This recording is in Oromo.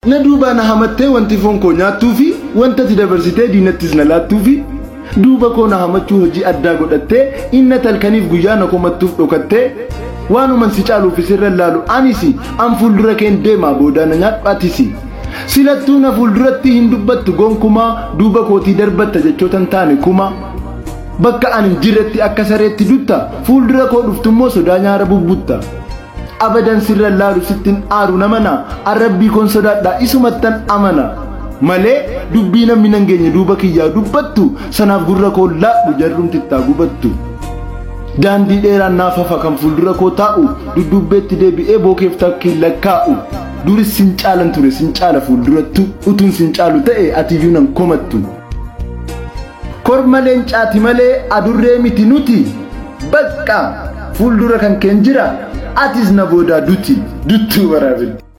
na duubaa na hamattee wanti foon koo nyaattuu fi wanta ati dabarsitee diinattis na laattuu fi duuba koo na hamachuu hojii addaa godhattee inna talkaniif guyyaa na komattuuf dhokattee waanuman si caaluuf isirra laalu anis an fuuldura keen deemaa boodaa na nyaadhaatis silattuu na fuulduratti hin dubbattu gonkumaa duuba kootii darbatta jechootan taane kuma bakka ani jirretti akka sareetti dutta fuuldura koo dhuftummoo sodaa nyaara bubbutta. abadan sirra laalu sittin aaru namana arrabbii koon sodaadha isumattan amana malee dubbii namni nan geenye duuba kiyyaa dubbattu sanaaf gurra koo laadhu jarrumtittaa gubattu. Daandii dheeraan naaf hafa kan fuuldura koo taa'u dudduubbeetti deebi'ee bookeef takkiin lakkaa'u duris sin caalan ture sin caala fuuldurattu utuun sin caalu ta'e atiyyuu nan komattu. Korma leencaati malee adurree miti nuti bakka fuuldura kan keen jira atis na boodaa duti duttuu waraabelti.